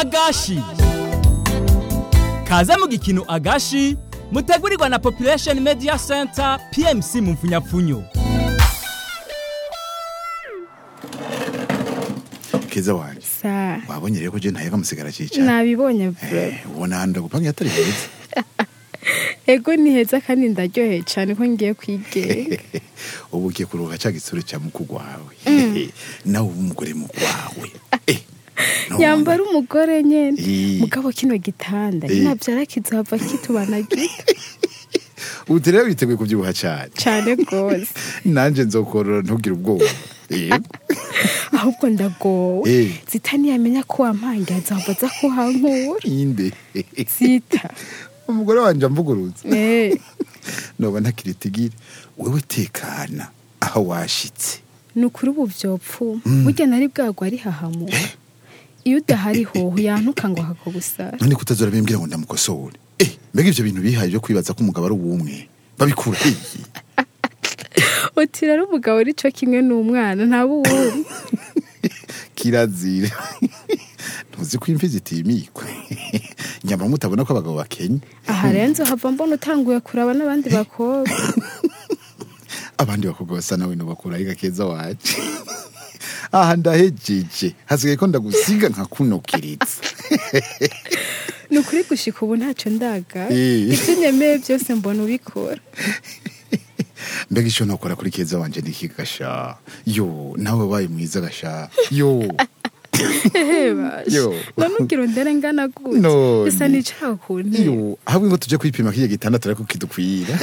agashi kaze mu gikino agashi mutegurirwa na population media center pmc mu mfunyapfunyo keza wanje sa wabonye rero ko je ntayaga musigara cica nabibonye bro Eh, ubona handa gupanga atari heza ego ni heza kandi ndaryoheye cyane ko ngiye kwigenga ubu ugiye kuruhuka ca gisore ca mukuru wawe nawe uba umugore mukwawe Eh, none. yambara umugore nyene Eh. mugabo kino gitanda Eh. navyara kizohava kitubana gito ubu rero biteguye kuvyibuha cane cane gose nanje nzokorora ntugire ubwoba Eh, ahubwo ndagowe Eh. zita ntiyamenya ko wampanga azohava aza kuhankura inde zita umugore wanje amvuguruza Eh, noba ntakiritigire wewe tekana aho washitse ni ukuri ubu vyopfuma burya nari bwagwa ari hahamura iyo udahari hoho yantuka ngo hakagusara none kutazora bimbwira ngo ndamukosore eh mbega ivyo bintu bihaye byo kwibaza ko umugabo ari uwumwe babikura hehe uti rero umugabo ari co kimwe n'umwana ntaba uwuri kirazira ntuzi ko imvi zitimikwa nyama mutabona ko abagabo bakenya aha rero nzohava mbona utanguye kuraba n'abandi bakobwa abandi bakobwa basa nawe nubakura ariko keza waje aha ndahejeje hasigaye ko ndagusiga nkakunokiritsa ni ukuri gushika ubu ntacyo ndaga Eh. ibyo nemeye byose mbona ubikora mbega icyo nokora kuri keza wanje niki gasha yo nawe wabaye mwiza gasha yo ehe basha Yo. none ugira undere ngana gute None. bisa nicara ku ntebe yo ahubwo ngo tuje kwipima kiriya gitandatu ariko kidukwira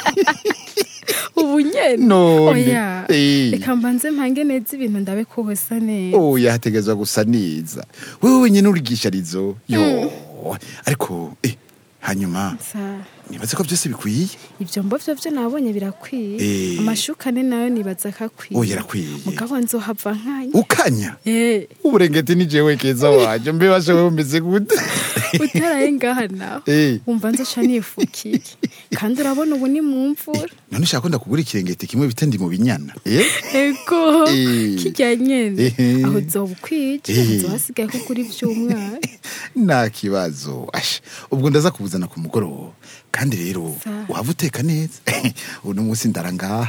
ubu nyene None. oya Eh. reka mbanze mpange neza ibintu ndabe ko hosa neza oya hategezwa gusa neza wewe wenyine urigisharizo yo ariko eh, hanyuma Sa- nibaze ko byose bikwiye ibyo mbo vyo vyo nabonye birakwiye Eh. amashuka ne nayo nibaza ko akwiye oya arakwiye mugabo nzohava nkanya ukanya Eh, uburengeti ni jewe keza wanje mbe bashe wewe umeze gute utaraye ngaha naho Eh. wumva nzoca nifukiye kandi urabona ubu ni mu mvura none ushaka ko ndakugura ikirengeti kimwe bita ndi mu binyana eh? ego Eh. kirya nyene Eh. aho uzoba ukwije Eh. uzohasigaye ko kuri vy'umwana nta kibazo asha ubwo ndaza kubuzana ku mugoroba kandi rero Sa. waba uteka neza uno munsi ndara ngaha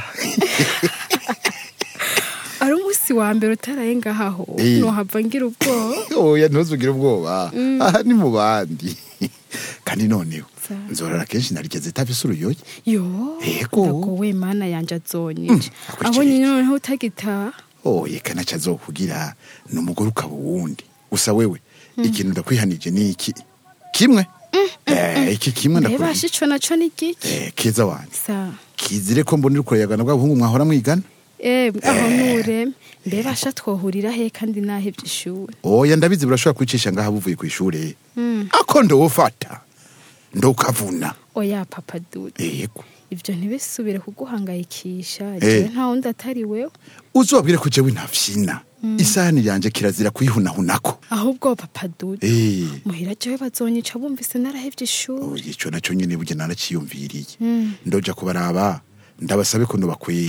ari umunsi wa mbere utaraye ngahaho Eh. nohava ngira ubwoba oya ntuzugire ubwoba aha ni mu bandi kandi noneho Sa. nzorora kenshi narigeze itafise uruyoye yo Ego. ndagowe mana yanje azonyica akurikije abonye iki? noneho utagitaha oye kanaca azokugira ni umugore ukaba uwundi gusa wewe ikintu ndakwihanije ni iki kimwe Eh, iki kimwe mbeba ndakwihanije shico naco ni giki Eh, keza wanje sa kizire ko mbona uriko urayagana bwa buhungu mwahora mwigana Eh, aho nureme mbeba sha twohurira he kandi nahevye ishuri oya ndabizi burashobora kwicisha ngaha buvuye ku ishure ako ndowufata ndokavuna oya papa dude yego ivyo ntibisubire kuguhangayikisha Eh. jewe nta wundi atari wewe uzobwire ko jewe ntafyina isahani yanje kirazira kuyihunahunako ahubwo papa dude Eh, muhira jewe bazonyica bumvise narahevye ishuri oya ico naco nyene burya naraciyumviriye ndoja kubaraba ndabasabe ko ndobakwira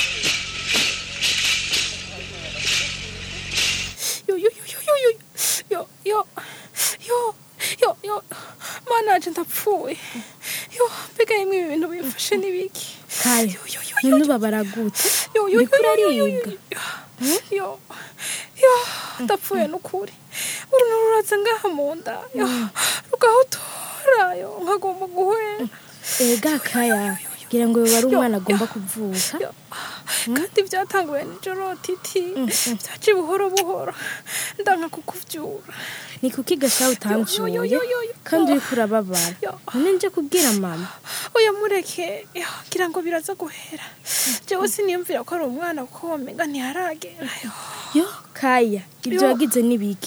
yo yo yo yo yo yo yo yo yo yo mana yaje ndapfuye yo mbega yimwe ibi bintu bimfashe n'ibiki kaya yo yo yo yo none ubabara gute yo yo uriko yo yo yo uraribwa yo yo ndapfuye n'ukuri uruntu ruraza ngaha mu nda yo rugahotora yo nkagomba guhwera ega kaya gira ngo yoba ari umwana agomba kuvuka Yo, kandi byatanguye nijoro titi byaje buhoro buhoro ndanka kukuvyura ni kuki gasha Yo, utamvuye yo, yo, yo, yo. kandi uriko urababara Yo. none nje kubwira mama oya mureke yo, ngira ngo biraza guhera jewe siniyumvira ko ari umwana kuko womenga ntiharagera yo yo kaya ibyo Yo. wagize n'ibiki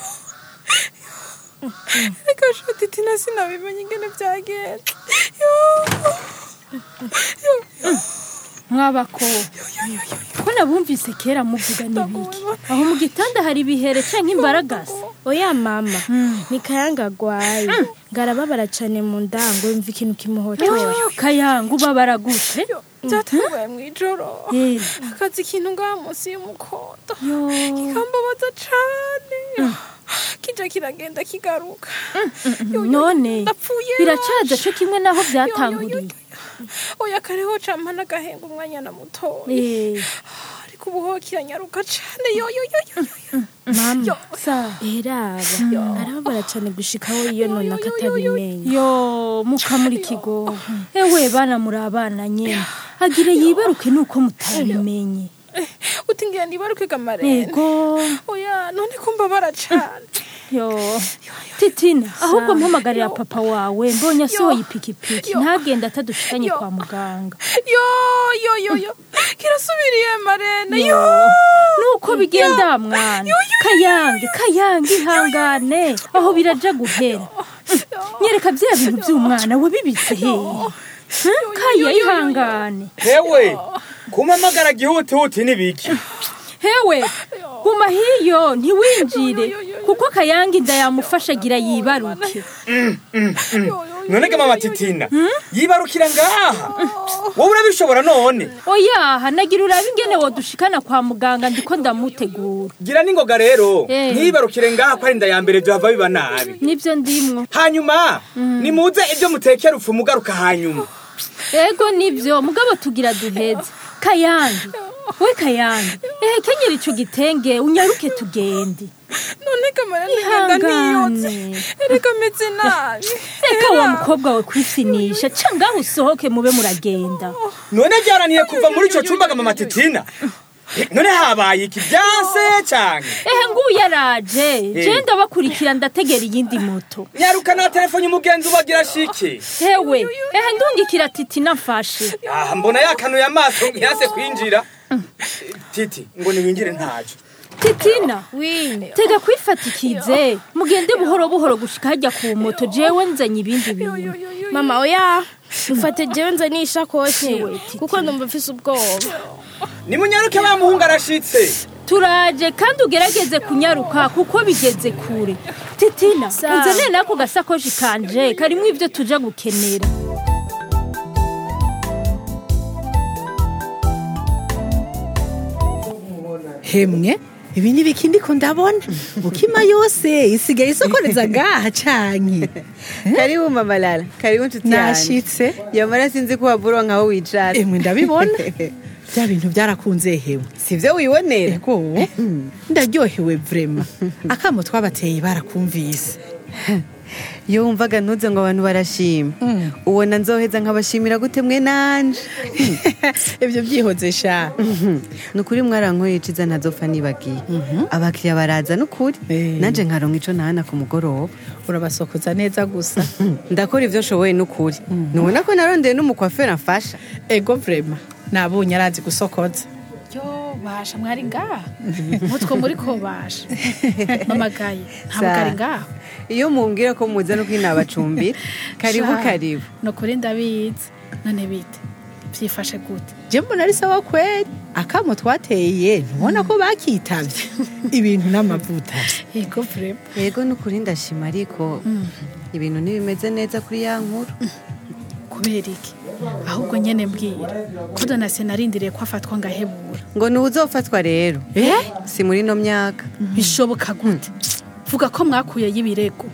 reka sho titi na sinabimenye ingene byagenze yo yo yo mwabako ko nabumvise kera muvuga n'ibiki aho mu gitanda hari ibihere canke imbaragasa oya mama ni kayanga agwaye ngarababara cane mu ndango yumva ikintu kimuhotora yoyo kayanga ubabara gute byatanguye mu ijoro Eh. akazi ikintu ngaha munsi y'umukondo Yo. kikambabaza cane kija kiragenda kigaruka Yo, yo, yo, none ndapfuye biracaza co kimwe naho Yo, yo, yo, byatanguriye yo. oya kareho campa n'agahenga umwanya na mutoya Eh, ariko ubu ho kiranyaruka cane yo yo yo yo yo mama sa eraba arababara cyane gushikaho iyo nona katabimenye yo mukamuri kigo ewe bana muri abana nyene agire yibaruke nuko mutabimenye Eh, uti ngira nibaruke gamarene yego oya none ko mbabara cane yo titina ahubwo mpamagarira papa wawe mbonye asohoye ipikipiki Yo. ntagenda atadushikanye Yo. kwa muganga yo yo yo yo kirasubiriye marene yo nuko bigenda mwana kayange kayange ihangane aho biraja guhera nyereka bya bintu by'umwana wabibitse hehe Huh? kaya ihangane hewe kumpamagara gihutihuti n'ibiki hewe guma hiyo ntiwinjire kuko kayange inda yamufasha agira yibaruke none ga mama titina yibarukira ngaha wowe urabishobora none oyaha nagira urabe ingene wodushikana kwa muganga ndiko ndamutegura gira n'ingoga rero Eh. ntiyibarukire ngaha ko ari inda ya mbere byohava biba nabi nibyo ndimwo hanyuma nimuze ibyo mutekera upfu mugaruka hanyuma ego nibyo mugabo tugira duheze kayange we kayange ehe kenyera ico gitenge unyaruke tugende none gamarene ngenda ntiyotse ihangane erega meze nabi reka wa mukobwa we kwifinisha ca ngaho usohoke mube muragenda none ryananiye kuva muri ico cumba ga mama titina Eh, none habaye iki byanse canke ehe nguyu yaraje je ndabakurikira ndategera iyindi moto nyaruka na telefone umugenzi ubagira shike hewe ehe ndungikira titi namfashe aha mbona yakanuye amaso ntiyase kwinjira titi ngo niwinjire ntaco titina wine tega kwifatikize mugende buhoro buhoro gushika hajya ku moto jewe nzanye ibindi bintu mama oya ufate jewe nzanye ishakoshi Ewe, Titi. kuko ndumva mfise ubwoba nimunyaruke wa muhungu arashitse turaje kandi ugerageze kunyaruka kuko bigeze kure titina Sawa. unzanire n'ako gasakoshi kanje karimwo ibyo tuja gukenera hemwe ibi ni ibiki ndiko ndabona ukima yose isigaye isokoreza ngaha canke karibu mama lala karibu nshuti yanjye nashitse yamara sinzi ko wabura nkaho wicara emwe ndabibona bya bintu byarakunze hewe sivyo wibonera ego ndaryohewe vrema akamo twabateye barakumvise iyo wumvaga ntuze ngo abantu barashima ubona nzoheza nkabashimira gute mwe nanje ibyo byihoze sha ni ukuri mwarankoye iciza ntazopfa nibagiye abakiriya baraza n'ukuri Eh. nanje nkaronka ico nahana ku mugoroba urabasokoza neza gusa ndakora ivyo nshoboye n'ukuri nubona ko narondeye n'umukwaferi amfasha ego vrema nabonye arazi gusokoza yo basha mwari ngaha mutwe muri ko basha mamagaye ntabwo Sa- ari ngaho iyo mumbwira ko muza no kwinabacumbira karibu Sha, karibu ni ukuri ndabizi none bite byifashe gute je mbona ari sawa kweli akamo twateye ntubona ko bakitavye ibintu n'amavuta yego vrema yego n'ukuri ndashima ariko ibintu ntibimeze neza kuri ya nkuru kubera iki ahubwo nyene mbwira ko donasiyo narindiriye ko afatwa ngahebura ngo ni uzofatwa rero eh si muri ino myaka bishoboka gute vuga ko mwakuyeyo ibirego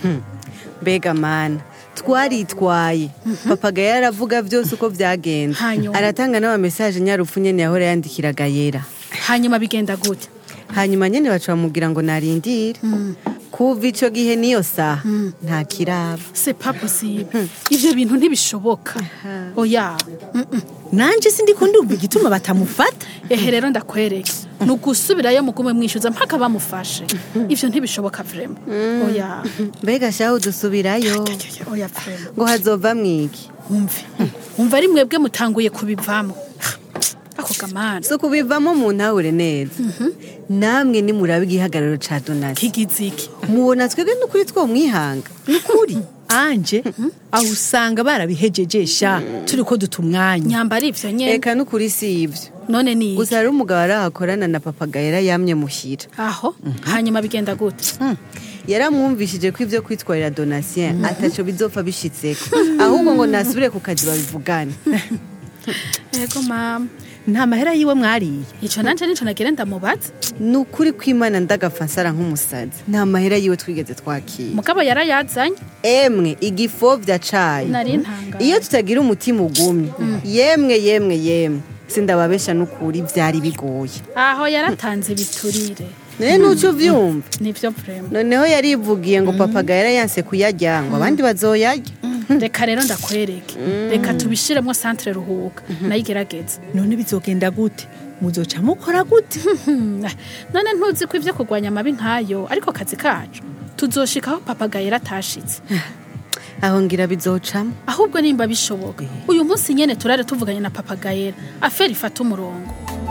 mbega mana twaritwaye papaga yaravuga byose uko byagenze Hanyuma? aratanga n'amamesaje nyarupfu nyene yahora yandikiraga yera hanyuma bigenda gute hanyuma nyene baca bamubwira ngo narindire kuva ico gihe niyo saha nta kiraba c'est pas possible ivyo bintu ntibishoboka oya mm-mm. nanje sindiko ndumva igituma batamufata ehe rero ndakwereke ni ugusubirayo mugume mwishyuza mpaka bamufashe ivyo ntibishoboka vrema oya mbega shahu dusubirayo oya vrema ngo hazova mwiki wumve wumva ari mwebwe mutanguye kubivamo ako gamana si ukubivamo mu ntahure neza namwe nimuraba igihagararo ca donasi kigize iki mubona twebwe n'ukuri twomwihanga nukuri anje aho usanga barabihejejesha turi ko duta umwanya nyamba ari ivyo nyene eka n'ukuri si ivyo none ni iki gusa hari umugabo arahakorana na papagayera yamye muhira aho hanyuma bigenda gute yaramwumvishije ko ivyo kwitwarira donatien ataco bizopfa bishitseko ahubwo ngo nasubire ku kazi babivugane yego mama nta mahera yiwe mwariye ico nanje nico nagira ndamubaza ni ukuri kw'imana ndagapfa nsara nk'umusazi nta mahera yiwe twigeze twakira mugabo yarayazanye emwe igifovya cayo nari ntangara iyo tutagira umutima ugumye yemwe yemwe yemwe sindababesha n'ukuri vyari bigoye aho yaratanze ibiturire none nuco uvyumva nivyo vrema noneho yarivugiye ngo papagayera yanse kuyarya ngo abandi bazoyarya reka rero ndakwereke reka tubishiremo centre ruhuka nayigerageza none bizogenda gute muzoca mukora gute none ntuzi ko ivyo kurwanya amabi nkayo ariko akazi kacu tuzoshikaho papagayera atashitse aho ngira bizocamo ahubwo nimba bishoboka uyu munsi nyene turare tuvuganye na papagayera aferi ifata umurongo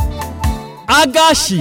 agashi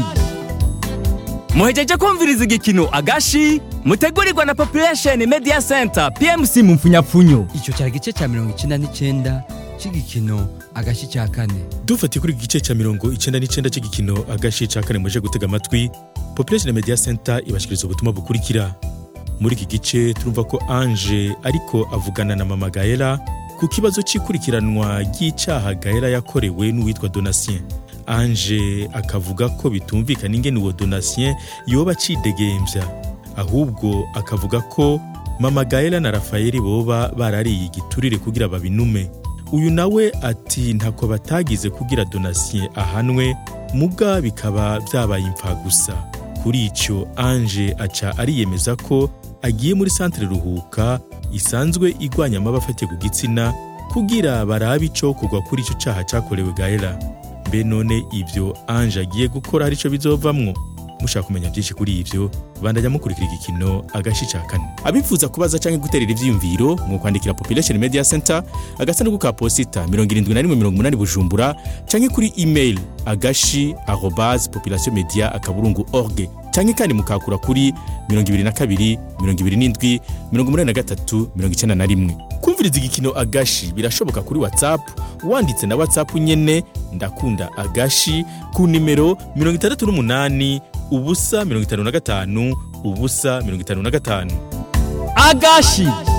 muhejeje kumviriza igikino agashi mutegurirwa na population media center pmc mu mfunyapfunyo icyo cyari igice cya mirongo icyenda n'icyenda cy'igikino agashyi cya kane dufatiye kuri iki gice cya mirongo icyenda n'icyenda cy'igikino agashi cya kane muje gutega amatwi population media center ibashikiriza ubutumwa bukurikira muri iki gice turumva ko ange ariko avugana na mama gaela ku kibazo cy'ikurikiranwa ry'icyaha gaela yakorewe n'uwitwa donatien ange akavuga ko bitumvikana ingene uwo donatien yoba acidegembya ahubwo akavuga ko mama gaela na rafayeli boba barariye igiturire kugira babinume uyu nawe ati ntako batagize kugira donatien ahanwe muga bikaba byabaye imfa gusa kuri icyo ange aca ariyemeza ko agiye muri santere ruhuka isanzwe igwanya amaba afatiye ku gitsina kugira barabe ico kugwa kuri icyo cyaha cyakorewe gaela mbe none ibyo ange agiye gukora hari icyo bizovamwo mushaka kumenya byinshi kuri ibyo bandajya mukurikira igikino agashi cya kane abifuza kubaza cyangwa guterera ibyiyumviro mu kwandikira population media center agasanduku ka posita mirongo irindwi na rimwe mirongo umunani bujumbura cyangwa kuri email agashi arobase population media akaburungu org cyangwa kandi mukakura kuri mirongo ibiri na kabiri mirongo ibiri n'indwi mirongo umunani na gatatu mirongo icyenda na rimwe kumviriza igikino agashi birashoboka kuri whatsapp wanditse na whatsapp nyene ndakunda agashi ku nimero mirongo itandatu n'umunani ubusa mirongo itanu na gatanu ubusa mirongo itanu na gatanu agashi